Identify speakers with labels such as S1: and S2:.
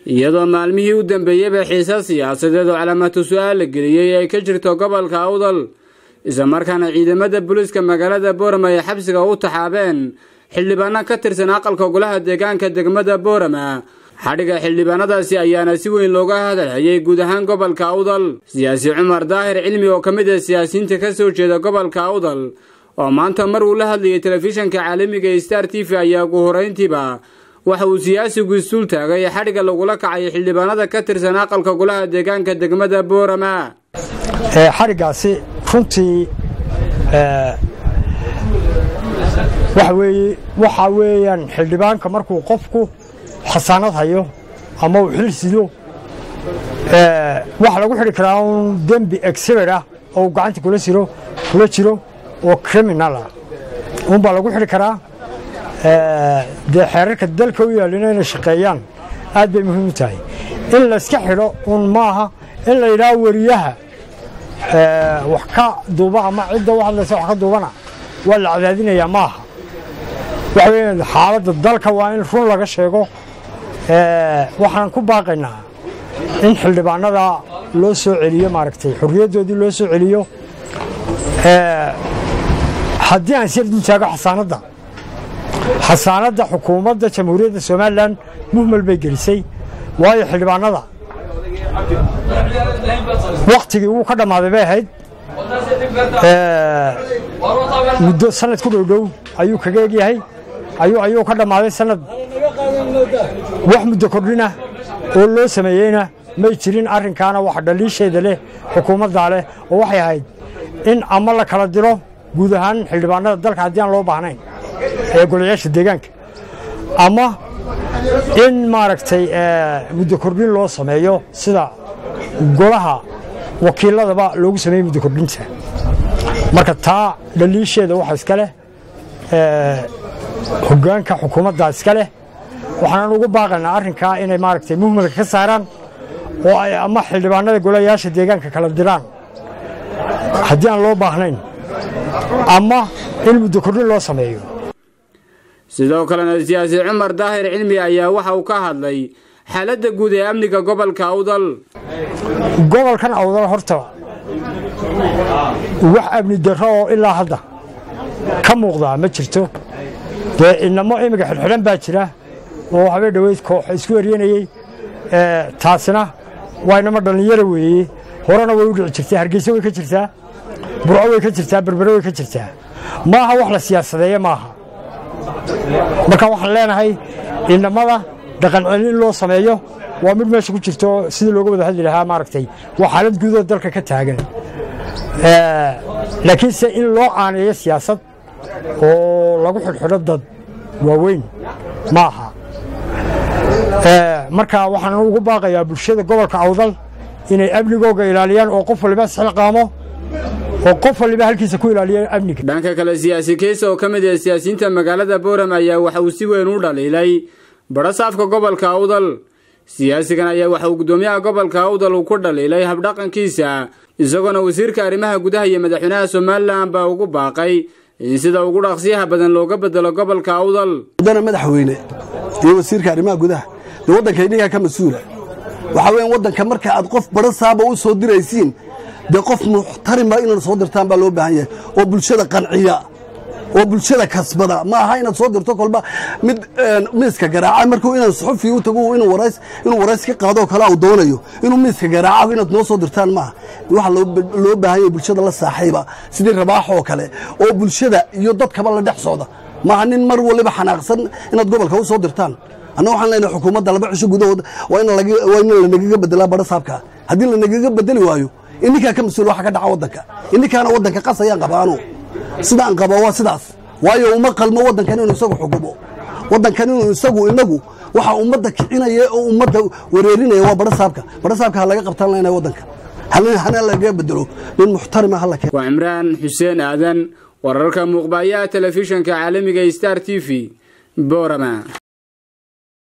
S1: iyadoo maalmihii u dambeeyeyba xiisa siyaasadeed oo calaamatu su-aal la geliyey ay ka jirto gobolka awdal islamarkaana ciidamada booliiska magaalada boorama ay xabsiga u taxaabeen xildhibaano ka tirsan aqalka golaha deegaanka degmada boorama xadhiga xildhibaanadaasi ayaana si weyn looga hadalhayay guud ahaan gobolka awdal siyaasi cumar daahir cilmi oo ka mid ah siyaasiyiinta ka soo jeeda gobolka awdal oo maanta mar uu la hadlayay telefishanka caalamiga ee star t v ayaa ugu horeyntiiba waxa uu siyaasigu istuul taagay xadhigga lagula kacay xildhibaanada ka tirsan aqalka golaha deegaanka degmada boorama
S2: xadhiggaasi runtii waxa waxaa weeyaan xildhibaanka markuu qofku xasaanad hayo ama uu xil sido waxa lagu xidhi karaa un dembi exhibit ah oo uu gacanta kula jiro kula jiro oo criminal ah unbaa lagu xidhi karaa dee xeerarka dalka u yaalina inay shaqeeyaan aad bay muhiim u tahay in layska xidho un maaha in la yidhaha weriyaha wax ka duuba ama cidda u hadlaysa wax ka duubana waa la cadaadinayaa maaha waxa weya xaaladda dalka waa in run laga sheego waxaan ku baaqaynaa in xildhibaanada loo soo celiyo maaragtay xorriyaddoodii loo soo celiyo haddii aan sir dul taago xasaanadda xasaanadda xukuumadda jamhuuriyadda somalilan muhmel bay gelisay waayo xildhibaanada wakhtigii wuu ka dhammaaday bay ahayd muddo sanad ku dhowdhow ayuu kaga egyahay ayuu ka dhammaaday sanad wax muddo kordhina oo loo sameeyeyna may jirin arrinkaana wax dhaliisheeda leh xukuumaddaa leh oo waxay ahayd in ama la kala diro guud ahaan xildhibaanada dalka haddii aan loo baahnayn ee golayaasha deegaanka ama in maaragtay muddo kordhin loo sameeyo sida golaha wakiiladaba loogu sameeyey muddo kordhinta marka taa dhaliisheeda waxa iska leh hoggaanka xukuumaddaa iska leh waxaanan ugu baaqaynaa arrinkaa inay maaragtay muhmalka ka saaraan oo ay ama xildhibaanada golayaasha deegaanka kala diraan haddii aan loo baahnayn ama in muddo kordhin loo sameeyo
S1: sidoo kalena siyaasi cumar daahir cilmi ayaa waxa uu ka hadlay xaaladda guud ee amniga gobolka awdal
S2: gobolkan awdal horta wax amni darro oo ilaa hadda ka muuqdaa ma jirto dee inamo imiga xidhxidhan baa jira oo habeen dhoweyd koox isku eryanayey taasina waa inamo dhallinyaro weeye horena way u dhici jirtaa hargeysa way ka jirtaa burco way ka jirtaa berbere way ka jirtaa maaha wax la siyaasadeeye maaha marka waxaan leenahay inamada dhaqan celin loo sameeyo waa mid meesha ku jirto sidii looga wada hadli lahaa maaragtay waa xaalad guudoo dalka ka taagan laakiinse in loo aaneeyo siyaasad oo lagu xidhxidho dad waaweyn ma aha marka waxaan ugu baaqayaa bulshada gobolka awdal inay amnigooga ilaaliyaan oo qof waliba isxilqaamo oo qof waliba halkiisa ku ilaaliya amniga
S1: dhanka kale siyaasi keys oo ka mid ah siyaasiyiinta magaalada boorama ayaa waxa uu si weyn u dhaliilay badhasaafka gobolka awdal siyaasigan ayaa waxa uu guddoomiyaha gobolka awdal uu ku dhaliilay habdhaqankiisa isagoona wasiirka arrimaha gudaha iyo madaxweynaha somalilan baa ugu baaqay in sida ugu dhaqsiyaha badan looga bedelo gobolka awdal
S3: mudana madaxweyne iyo wasiirka arrimaha gudaha dee waddanka idinkaa ka mas-uula waxaa weyan waddanka marka aad qof badhasaaba u soo diraysiin dee qof muxtarima inaad soo dirtaan baa loo baahan yahay oo bulshada qanciya oo bulshada kasbada ma aha inaad soo dirto kolba mid miiska garaaca markuu inaan suxufi u tago inuu warays ka qaadoo kale u doonayo inuu miiska garaaca inaad noo soo dirtaan maaha waxa loo baahan yahay bulshada la saaxiiba sidii rabaax oo kale oo bulshada iyo dadkaba la dhex socda maaha nin mar waliba xanaaqsan inaad gobolka u soo dirtaan anna waxaan leenahay xukuumadda laba cisho gudahood waa in lanagaga bedelaa badhasaabka haddii lanagaga bedeli waayo ininkaa ka mas-uul waxa ka dhaca waddanka ininkaana waddanka qas ayaan qabaanu sidaan qaba waa sidaas waayo uma qalmo waddankan inuu isagu xukumo waddankan inuu isagu inagu waxa ummadda kicinaya oo ummadda wareerinaya waa badhasaabka badhasaabka ha laga qabtaan leenahay waddanka hana lagaga bedelo nin muxtarima hala keen
S1: waa cimraan xuseen aadan wararka muuqbaayaha telefishanka caalamiga star t v boorama